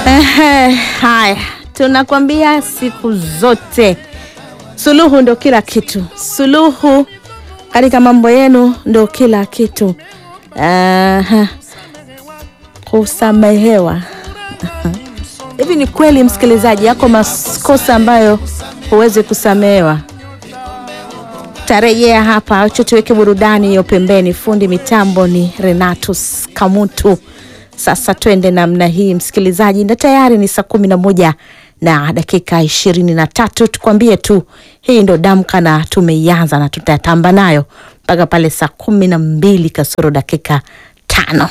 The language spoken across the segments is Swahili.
Ehe, haya tunakwambia siku zote suluhu ndo kila kitu, suluhu katika mambo yenu ndo kila kitu. Aha. Kusamehewa hivi ni kweli, msikilizaji, yako makosa ambayo huwezi kusamehewa? Tarejea hapa, acha tuweke burudani hiyo pembeni. Fundi mitambo ni Renatus Kamutu. Sasa twende namna hii msikilizaji, na tayari ni saa kumi na moja na dakika ishirini na tatu. Tukwambie tu hii ndo Damka na tumeianza na tutatamba nayo mpaka pale saa kumi na mbili kasoro dakika tano.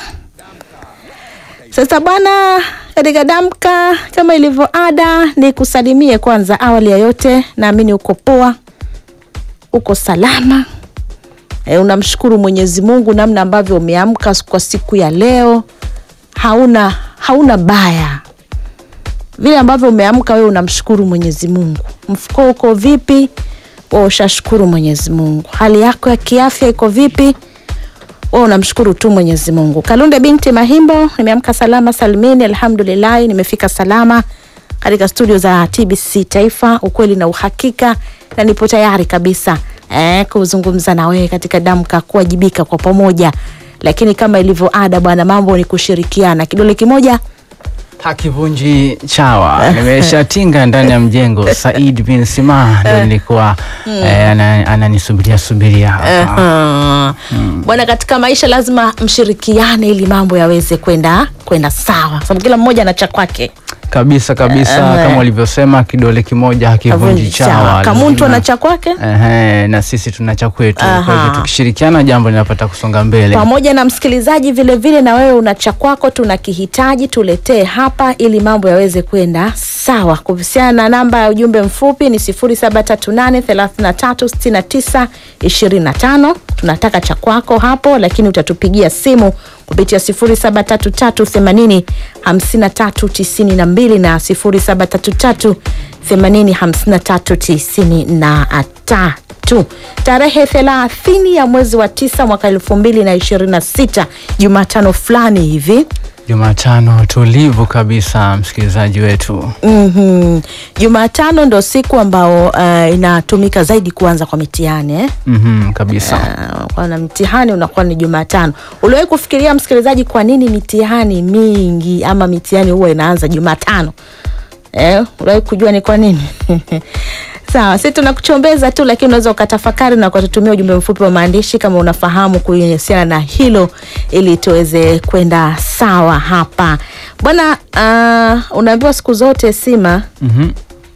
Sasa bwana, katika Damka kama ilivyo ada, ni kusalimie kwanza. Awali ya yote, naamini uko poa, uko salama e, unamshukuru Mwenyezi Mungu namna ambavyo umeamka kwa siku ya leo. Hauna hauna baya vile ambavyo umeamka wewe, unamshukuru Mwenyezi Mungu. Mfuko uko vipi? Wewe ushashukuru Mwenyezi Mungu. Hali yako ya kiafya iko vipi? Wewe unamshukuru tu Mwenyezi Mungu. Kalunde binti Mahimbo, nimeamka salama salimini, alhamdulillah, nimefika salama katika studio za TBC Taifa, ukweli na uhakika, na nipo tayari kabisa eh, kuzungumza na wewe katika Damka, kuwajibika kwa pamoja. Lakini kama ilivyo ada, bwana, mambo ni kushirikiana, kidole kimoja Hakivunji chawa. Nimeshatinga ndani ya mjengo. Said bin Sima ndo nilikuwa eh, ana- ananisubiria subiria hapa. Aha. Bwana, katika maisha lazima mshirikiane ili mambo yaweze kwenda kwenda sawa, sababu kila mmoja ana cha kwake. kabisa kabisa, Eh. kama ulivyosema, kidole kimoja hakivunji Havunji chawa. chawa. Kama mtu Lazima- ana cha kwake Ehe, na sisi tuna cha kwetu. Kwa hivyo Aha. tukishirikiana jambo linapata kusonga mbele. pamoja na msikilizaji vile vile, na wewe una cha kwako, tunakihitaji tuletee hapa ili mambo yaweze kwenda sawa. Kuhusiana na namba ya ujumbe mfupi ni 0738336925 tunataka cha kwako hapo, lakini utatupigia simu kupitia 0733805392 na 0733805393 tu tarehe thelathini ya mwezi wa tisa mwaka elfu mbili na ishirini na sita Jumatano fulani hivi. Jumatano tulivu kabisa, msikilizaji wetu. Mhm. Jumatano ndo siku ambao uh, inatumika zaidi kuanza kwa mitihani eh? Mhm, kabisa. Uh, kwa na mtihani unakuwa ni Jumatano. Uliwahi kufikiria msikilizaji, kwa nini mitihani mingi ama mitihani huwa inaanza Jumatano? Eh, uliwahi kujua ni kwa nini? Sawa, sisi tunakuchombeza tu, lakini unaweza ukatafakari na ukatutumia ujumbe mfupi wa maandishi kama unafahamu kuhusiana na hilo, ili tuweze kwenda sawa hapa bwana. Uh, unaambiwa siku zote Sima, Mhm.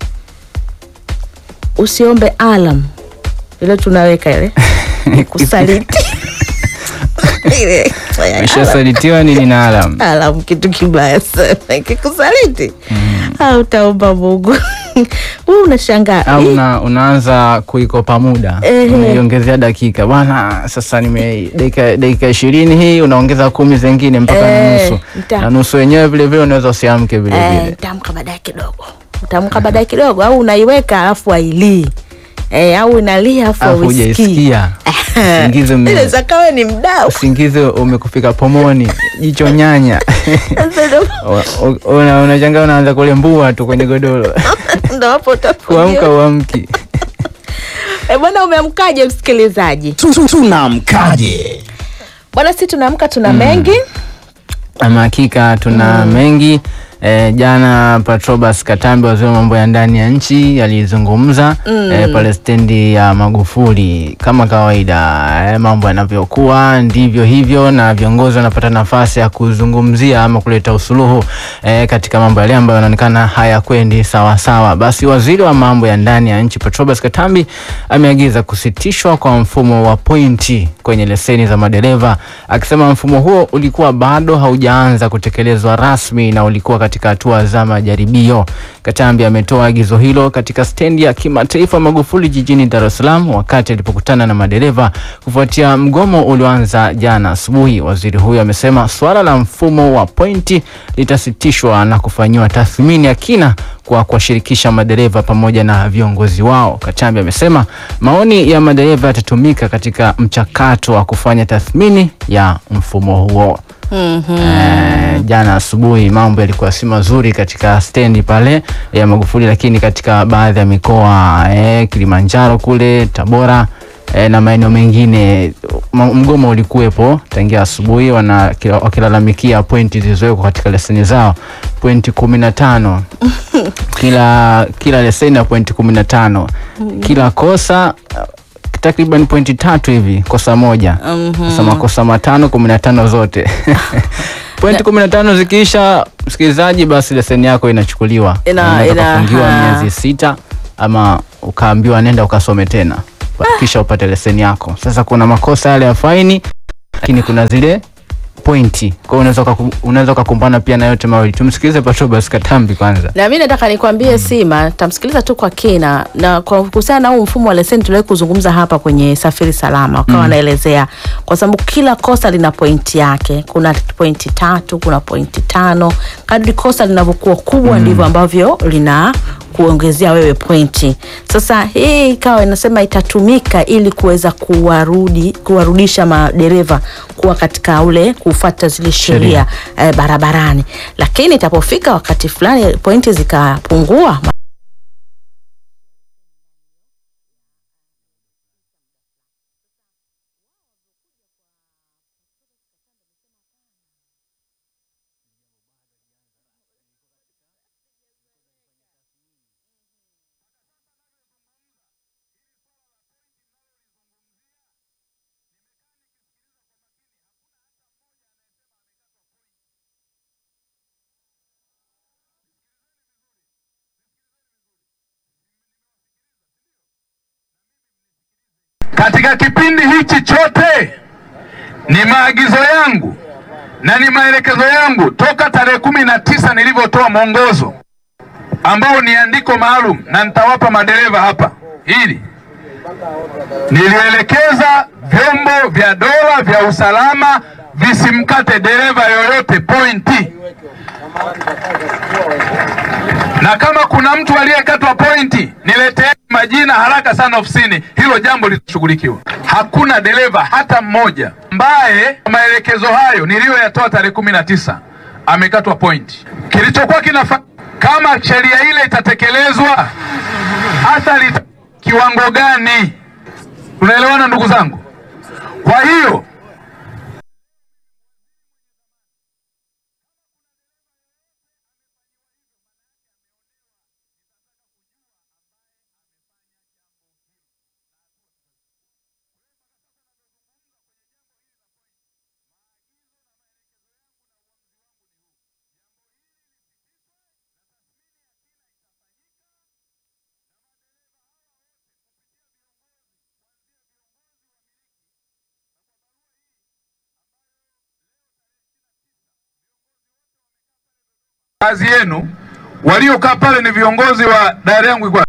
usiombe alam ile tunaweka ile kusaliti Ile, alarm. Umeshasalitiwa nini na alam? Alam kitu kibaya sana kikusaliti hautaomba Mungu huu unashangaa au Hii- una, unaanza kuikopa muda Ehe. unaiongezea dakika bwana, sasa nime dakika dakika ishirini hii unaongeza kumi zingine mpaka na Eh, nusu nita- na nusu wenyewe vile vile unaweza usiamke vile Eh, vile. utamka baadaye kidogo, utamka baadaye kidogo, au unaiweka alafu ailii eh, au inalia alafu Alafu auisikii. hujaisikia usingizi ume- Inaweza kawa ni mdau usingizi umekufika pomoni, jicho nyanya Sasa ndo- U- u- una- unashangaa unaanza kulembua tu kwenye godoro ndo hapo kuamka utafuja. uamki. Eh, bwana umeamkaje msikilizaji? tunamkaje Bwana si tunaamka tuna mengi Ama hakika tuna mengi e, jana Patrobas Katambi, waziri wa mambo ya ndani ya nchi, alizungumza e, pale stendi ya Magufuli. Kama kawaida e, mambo yanavyokuwa ndivyo hivyo, na viongozi wanapata nafasi ya kuzungumzia ama kuleta usuluhu e, katika mambo yale ambayo yanaonekana hayakwendi sawa sawa. Basi waziri wa mambo ya ndani ya nchi Patrobas Katambi ameagiza kusitishwa kwa mfumo wa pointi kwenye leseni za madereva, akisema mfumo huo ulikuwa bado haujaanza kutekelezwa rasmi na ulikuwa katika hatua za majaribio. Katambi ametoa agizo hilo katika stendi ya kimataifa Magufuli jijini Dar es Salaam wakati alipokutana na madereva kufuatia mgomo ulioanza jana asubuhi. Waziri huyo amesema suala la mfumo wa pointi litasitishwa na kufanyiwa tathmini ya kina kwa kuwashirikisha madereva pamoja na viongozi wao. Katambi amesema maoni ya madereva yatatumika katika mchakato wa kufanya tathmini ya mfumo huo. Eh, jana asubuhi mambo yalikuwa si mazuri katika stendi pale ya Magufuli, lakini katika baadhi ya mikoa eh, Kilimanjaro kule Tabora eh, na maeneo mengine ma- mgomo ulikuwepo tangia asubuhi, wana kila- wakilalamikia pointi zilizowekwa katika leseni zao, pointi kumi na tano kila kila leseni ya pointi kumi na tano kila kosa uh, takriban pointi tatu hivi kosa moja sasa makosa matano kumi na tano zote pointi kumi na tano zikiisha msikilizaji basi leseni yako inachukuliwa Ina- Unaweza ina- ukafungiwa ha. miezi sita ama ukaambiwa nenda ukasome tena kisha upate leseni yako sasa kuna makosa yale ya faini lakini kuna zile pointi kwa hiyo unaweza ukaku- unaweza ukakumbana pia na yote mawili tumsikilize Patrobas Katambi kwanza na mi nataka nikwambie Sima, tamsikiliza tu kwa kina na kwa kuhusiana na huu mfumo wa leseni tuliwahi kuzungumza hapa kwenye Safiri Salama, wakawa wanaelezea kwa sababu kila kosa lina pointi yake. Kuna pointi tatu, kuna pointi tano. Kadri kosa linavyokuwa kubwa ndivyo ambavyo lina kuongezea wewe pointi. Sasa hii ikawa inasema itatumika ili kuweza kuwarudi kuwarudisha madereva kuwa katika ule kufuata zile sheria eh, barabarani, lakini itapofika wakati fulani pointi zikapungua Katika kipindi hichi chote ni maagizo yangu na ni maelekezo yangu toka tarehe kumi na tisa nilivyotoa mwongozo ambao ni andiko maalum, na nitawapa madereva hapa hili. Nilielekeza vyombo vya dola vya usalama visimkate dereva yoyote pointi, na kama kuna mtu aliyekatwa pointi niletee majina haraka sana ofisini, hilo jambo litashughulikiwa. Hakuna dereva hata mmoja ambaye maelekezo hayo niliyoyatoa tarehe kumi na tisa amekatwa pointi. Kilichokuwa kinafa kama sheria ile itatekelezwa, athari ita- kiwango gani? Tunaelewana ndugu zangu? Kwa hiyo kazi yenu, waliokaa pale ni viongozi wa daira yangu iko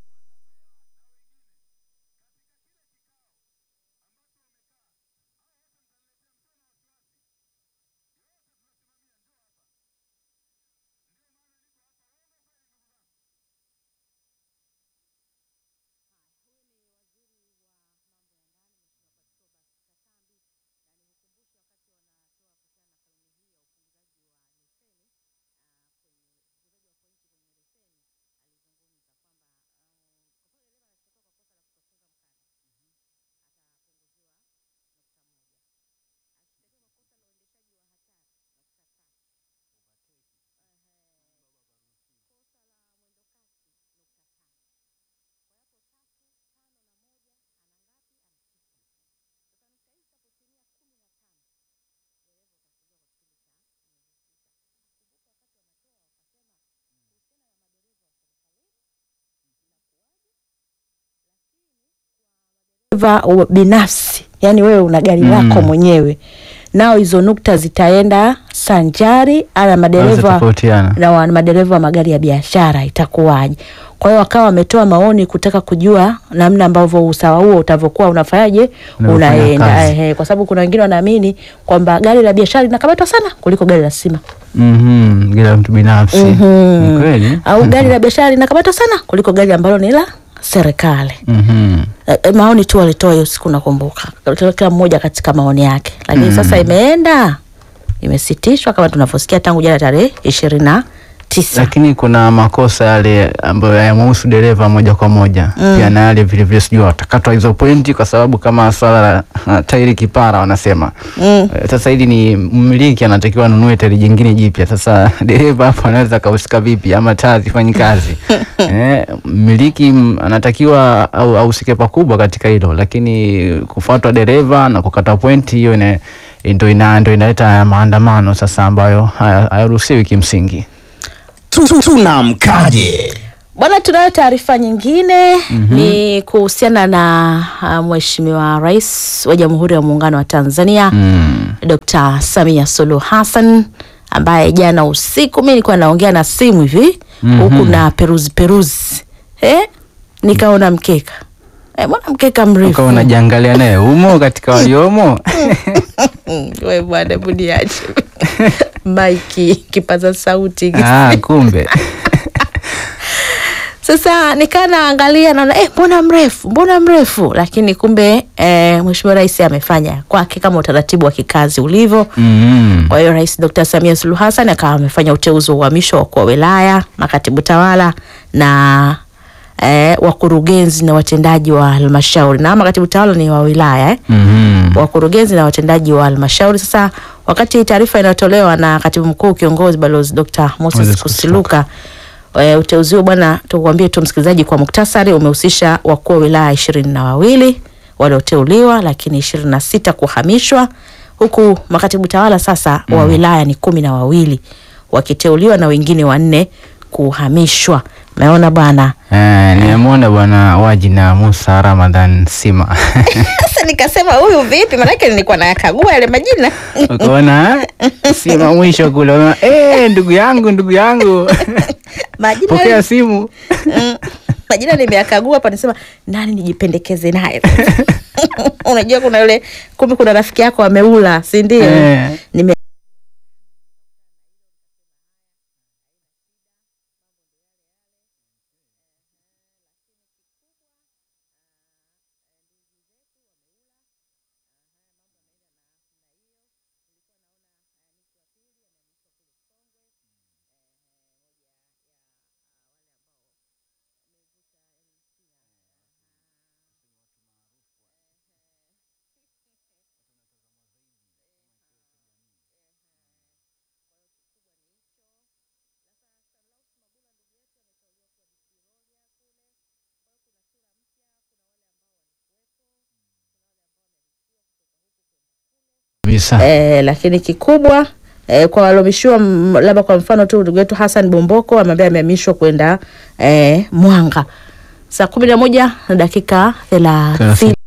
dereva wa- binafsi, yani wewe una gari lako mwenyewe, nao hizo nukta zitaenda sanjari ana madereva Zitatofautiana. na wa- madereva wa magari ya biashara itakuwaje? Kwa hiyo wakawa wametoa maoni kutaka kujua namna ambavyo usawa huo utavyokuwa unafanyaje Unavyofanya unaenda, kazi. ehe, kwa sababu kuna wengine wanaamini kwamba gari la biashara linakamatwa sana kuliko gari la sima Mhm, gila mtu binafsi ni kweli au gari la biashara linakamatwa sana kuliko gari ambalo ni la serikali. Mhm. Eh, eh, maoni tu walitoa hiyo siku nakumbuka, kila mmoja katika maoni yake, lakini sasa imeenda imesitishwa kama tunavyosikia tangu jana tarehe ishirini na tisa. lakini kuna makosa yale ambayo hayamhusu dereva moja kwa moja mm. pia na yale vilevile sijui watakatwa hizo pointi kwa sababu kama swala la uh, tairi kipara wanasema Mm. Eh, sasa hili ni mmiliki anatakiwa anunue tairi jingine jipya sasa dereva hapo anaweza akahusika vipi ama taa zifanyi kazi eh, mmiliki mm, anatakiwa au ahusike pakubwa katika hilo lakini kufuatwa dereva na kukata pointi hiyo ina- ndo ina, ndo inaleta haya maandamano sasa ambayo haya- hayaruhusiwi kimsingi Tu- Tunamkaje? Bwana, tunayo taarifa nyingine ni kuhusiana na uh, Mheshimiwa Rais wa Jamhuri ya Muungano wa Tanzania mm. Dr. Samia Suluhu Hassan ambaye jana usiku mi nilikuwa naongea na simu hivi huku na peruzi peruzi eh, nikaona mkeka eh, mbona mkeka mrefu ukawa unajiangalia naye umo katika waliomo Mm, we bwana buniache maiki kipaza sauti ah, kumbe Sasa nikaa naangalia naona eh, mbona mrefu mbona mrefu, lakini kumbe eh, Mheshimiwa Rais amefanya kwake kama utaratibu wa kikazi ulivyo. mm. Kwa hiyo Rais Dr. Samia Suluhu Hassan akawa amefanya uteuzi wa uhamisho wa wakuu wa wilaya, makatibu tawala na eh, wakurugenzi na watendaji wa halmashauri, na makatibu tawala ni wa wilaya eh mm. wakurugenzi na watendaji wa halmashauri. Sasa wakati taarifa inayotolewa na katibu mkuu kiongozi balozi Dr. Moses Moses Kusiluka e, uteuzi huo bwana, tukuambie tu msikilizaji kwa muktasari, umehusisha wakuu wa wilaya ishirini na wawili walioteuliwa, lakini ishirini na sita kuhamishwa, huku makatibu tawala sasa wa wilaya ni kumi na wawili wakiteuliwa na wengine wanne kuhamishwa. Umeona bwana. Eh, nimemwona bwana Waji na Musa Ramadhan Sima Sasa nikasema huyu vipi, maanake nilikuwa nayakagua yale majina ukaona Sima mwisho kule unaona, eh, ndugu yangu ndugu yangu majina pokea yale- simu Mm. majina nimeyakagua hapa, nisema nani nijipendekeze naye unajua kuna yule kumbe kuna rafiki yako ameula si ndio Eh. nime kabisa eh, lakini kikubwa eh, kwa waliohamishiwa mm, labda kwa mfano tu ndugu yetu Hassan Bomboko ambaye amehamishwa kwenda eh, Mwanga saa kumi na moja na dakika thelathini Thelathini.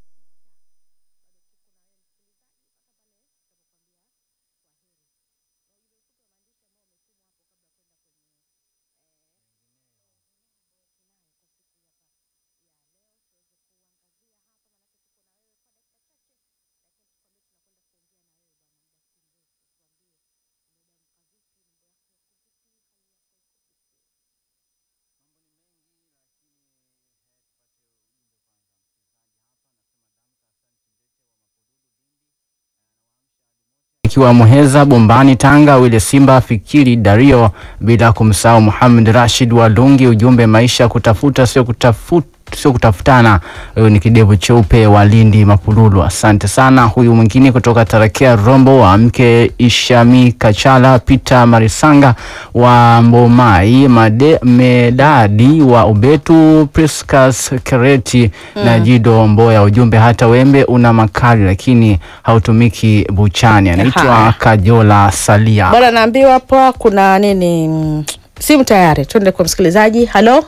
ikiwa Muheza, Bombani, Tanga, Wile Simba, Fikiri, Dario, bila kumsahau Muhammad Rashid Walungi. Ujumbe, maisha kutafuta sio kutafuta sio kutafutana. Huyu ni kidevu cheupe wa Lindi Mapululu, asante sana. Huyu mwingine kutoka Tarakea Rombo wa mke Ishami Kachala, Peter Marisanga wa Mbomai, Made, Medadi wa Ubetu, Priscus Kereti na Jido Mboya. Ujumbe, hata wembe una makali lakini hautumiki buchani. Anaitwa Haya. Kajola Salia. bwana naambiwa hapa kuna nini mm, simu tayari tuende kwa msikilizaji halo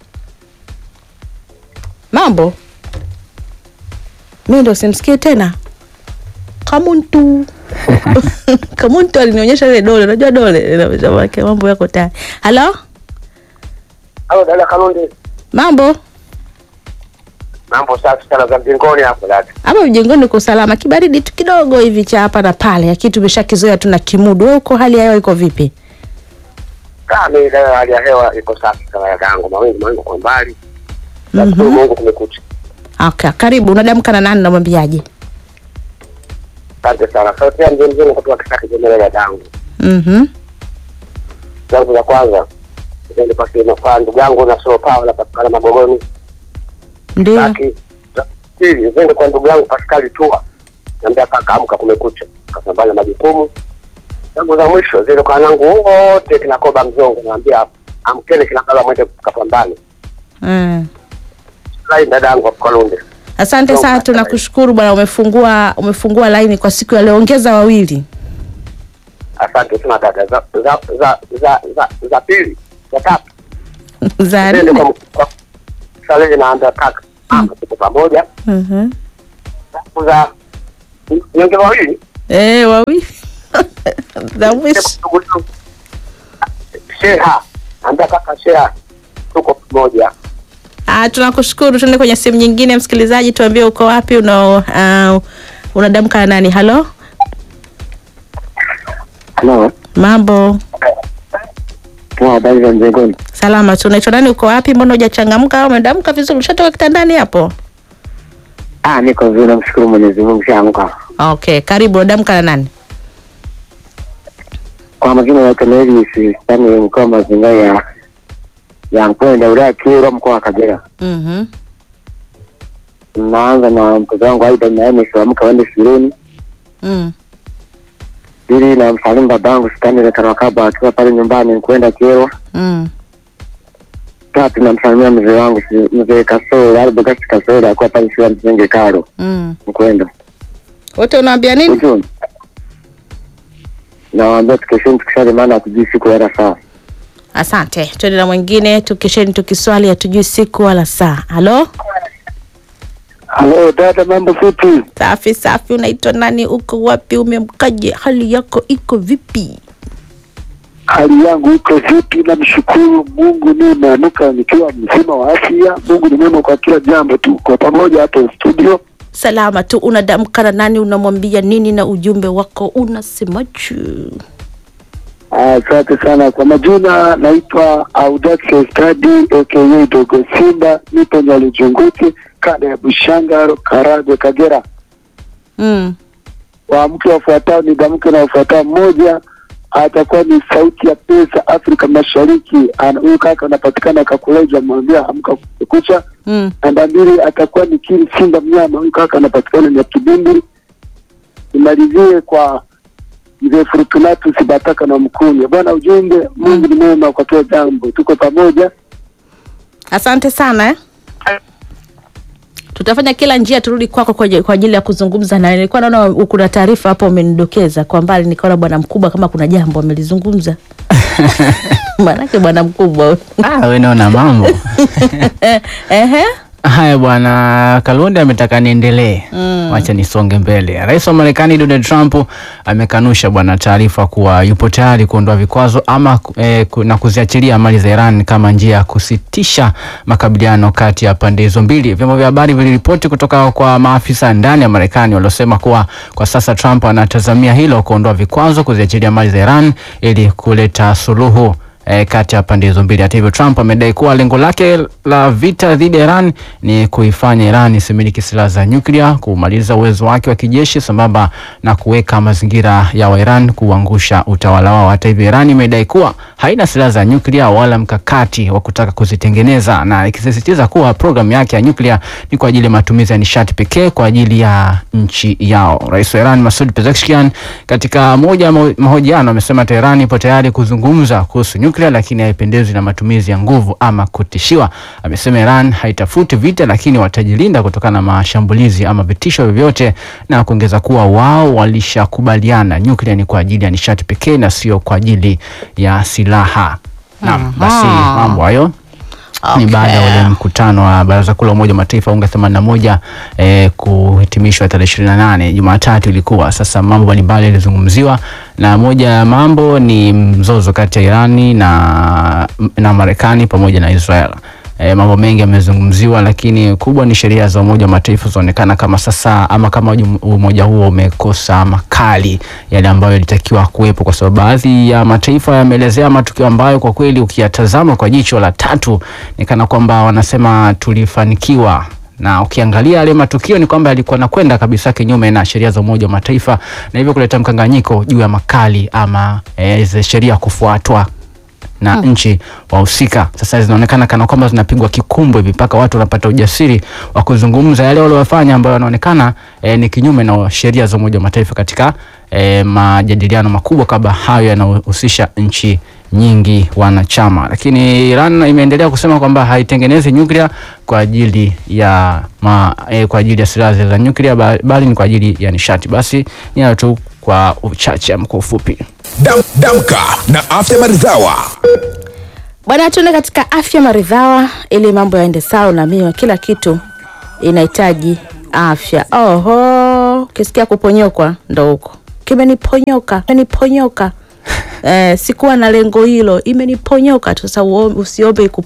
mambo mi ndo simsikii tena kamuntu kamuntu alinionyesha ile dole unajua dole inaonyesha maana mambo yako tayari halo Halo dada Kalundi, mambo mambo safi sana za mjengoni hapo dada. hapa mjengoni uko salama kibaridi tu kidogo hivi cha hapa na pale lakini tumeshakizoea tuna kimudu wewe uko hali ya hewa iko vipi Kama mimi dada, hali ya hewa iko safi sana dada yangu, mawingu mawingu kwa mbali. Nashukuru Mhm. Mungu kumekucha. okay, karibu unadamka na nani namwambiaje Asante sana. Sauti ya mzee mzee kutoka Kisaki Jemele dadangu. Mhm. Zangu za kwanza zende kwa sema kwa ndugu yangu na sio pawa la patikana Magogoni. Ndio. Laki za pili zende kwa ndugu yangu Pascal Tua. Naambia kaka amka kumekucha. Kasambana majukumu. Zangu za mwisho zile kwa wanangu wote kina Koba Mzongo naambia amkeni kina kala mwende kapambane. Mm. Lai dadangu kwa Kalunde. Asante Ndio, sana, asante. tunakushukuru bwana, umefungua umefungua laini kwa siku ya leo. Ongeza wawili. Asante sana dada. Za za za za za, za pili, za tatu. za Zende nne. kwa kwa Salehe naambia kaka amka tuko pamoja. Mhm. Zangu za nyonge wawili Eh, wawili. za mwisho. Sheha, ambia kaka Sheha, tuko pamoja. Ah, tunakushukuru. Tuende kwenye sehemu nyingine, msikilizaji, tuambie uko wapi, una uh, unadamka na nani? Halo, Halo, mambo kwa habari za mjengoni? salama tu. Unaitwa nani? Uko wapi? Mbona hujachangamka? Umedamka vizuri? Ushatoka kitandani hapo? Ah, niko vizuri, namshukuru Mwenyezi Mungu, shaamka. Okay, karibu. Unadamka na nani? Kwa majina ya Keneli Sistani, mkoa wa mazingira ya ya Mkwenda, wilaya ya Kyerwa, mkoa wa Kagera. Mhm. Naanza na mtoto wangu Aida Naemi, siamka waende shuleni. Mm. Pili na msalimu babangu Stani Lekarakaba akiwa pale nyumbani kwenda Kyerwa. Mm. Tatu namsalimia mzee wangu si- mzee Kasoro Albogasi Kasoro akiwa pale shule ya msingi Karo Mm. Mkwenda. Wote unawaambia nini? Ujuni nawaambia tukesheni tukisali, maana hatujui siku wala saa. Asante. Twende na mwingine, tukisheni tukiswali, hatujui siku wala saa. Halo, Halo dada, mambo vipi? safi safi. Unaitwa nani? Uko wapi? Umemkaje? Hali yako iko vipi? Hali yangu iko vipi? Namshukuru Mungu, nimeamka nikiwa mzima wa afya. Mungu ni mwema kwa kila jambo. Tuko pamoja hapo studio. Salama tu. Unadamka na nani? Unamwambia nini? Na ujumbe wako unasemaje? Asante sana kwa majina, naitwa Audax Stadi aka Dogo Simba, nipo Nyalijunguti, kada ya Bushangaro, Karagwe, Kagera. Mm. Waamke wafuatao ni damke na wafuatao, mmoja atakuwa ni sauti ya pesa Afrika Mashariki. Ana- Huyu kaka anapatikana Kakuleja, mwambia amka kucha. Mm. Namba mbili atakuwa ni Kiri Simba Mnyama, huyu kaka anapatikana ni Kibindi. Nimalizie kwa mzee Fortunatus Bataka na Mkunye. Bwana, ujumbe Mungu ni mwema kwa kila jambo, tuko pamoja. Asante sana eh? Tutafanya kila njia turudi kwako kwa kwa ajili ya kuzungumza naye. Nilikuwa naona kuna taarifa hapo umenidokeza kwa mbali, nikaona bwana mkubwa kama kuna jambo amelizungumza. Maanake bwana mkubwa huyu. Ah, we naona mambo Ehe. haya bwana. Kalunde ametaka niendelee, wacha nisonge mbele. Rais wa Marekani Donald Trump amekanusha bwana taarifa kuwa yupo tayari kuondoa vikwazo ama eh, ku- na kuziachilia mali za Iran kama njia ya kusitisha makabiliano kati ya pande hizo mbili. Vyombo vya habari viliripoti kutoka kwa maafisa ndani ya Marekani waliosema kuwa kwa sasa Trump anatazamia hilo, kuondoa vikwazo, kuziachilia mali za Iran ili kuleta suluhu eh, kati ya pande hizo mbili. Hata hivyo, Trump amedai kuwa lengo lake la vita dhidi ya Iran ni kuifanya Iran isimiliki silaha za nyuklia, kumaliza uwezo wake wa kijeshi sambamba na kuweka mazingira ya wa Iran kuangusha utawala wao. Hata hivyo, Iran imedai kuwa haina silaha za nyuklia wala mkakati wa kutaka kuzitengeneza, na ikisisitiza kuwa programu yake ya nyuklia ni kwa ajili ya matumizi ya nishati pekee kwa ajili ya nchi yao. Rais wa Iran Masoud Pezeshkian katika moja ya maho- mahojiano amesema Tehran ipo tayari kuzungumza kuhusu nyuklia, lakini haipendezwi na matumizi ya nguvu ama kutishiwa. Amesema Iran haitafuti vita, lakini watajilinda kutokana na mashambulizi ama vitisho vyovyote, na kuongeza kuwa wao walishakubaliana nyuklia ni kwa ajili ya nishati pekee na sio kwa ajili ya silaha. Naam, basi mambo hayo ni baada ya ule mkutano wa Baraza Kuu la Umoja wa Mataifa UNGA 81 eh, kuhitimishwa tarehe 28 Jumatatu ilikuwa. Sasa mambo mbalimbali yalizungumziwa, na moja ya mambo ni mzozo kati ya Irani na, na Marekani pamoja na Israel. E, mambo mengi yamezungumziwa, lakini kubwa ni sheria za Umoja wa Mataifa zinaonekana kama sasa ama kama uju- umoja huo umekosa makali yale ambayo yalitakiwa kuwepo, kwa sababu baadhi ya mataifa yameelezea matukio ambayo kwa kweli ukiyatazama kwa jicho la tatu ni kana kwamba wanasema tulifanikiwa na ukiangalia yale matukio ni kwamba yalikuwa nakwenda kabisa kinyume na sheria za Umoja wa Mataifa na hivyo kuleta mkanganyiko juu ya makali ama eh, zile sheria kufuatwa na nchi wahusika. Sasa zinaonekana kana kwamba zinapigwa kikumbo hivi mpaka watu wanapata ujasiri wa kuzungumza yale waliofanya ambayo yanaonekana eh, ni kinyume na sheria za Umoja wa Mataifa katika eh, majadiliano makubwa kama hayo yanayohusisha nchi nyingi wanachama. Lakini Iran imeendelea kusema kwamba haitengenezi nyuklia kwa ajili ya ma, eh, kwa ajili ya silaha za nyuklia ba- bali ni kwa ajili ya nishati. Basi ni hayo tu kwa uchache ama kwa ufupi. Dam, damka na afya maridhawa. Bwana, tuende katika afya maridhawa ili mambo yaende sawa. Unaambiwa kila kitu inahitaji afya. Oho, ukisikia kuponyokwa ndo huko, kimeniponyoka, kimeniponyoka. Eh, sikuwa na lengo hilo, imeniponyoka tu. Sasa uo- usiombe iku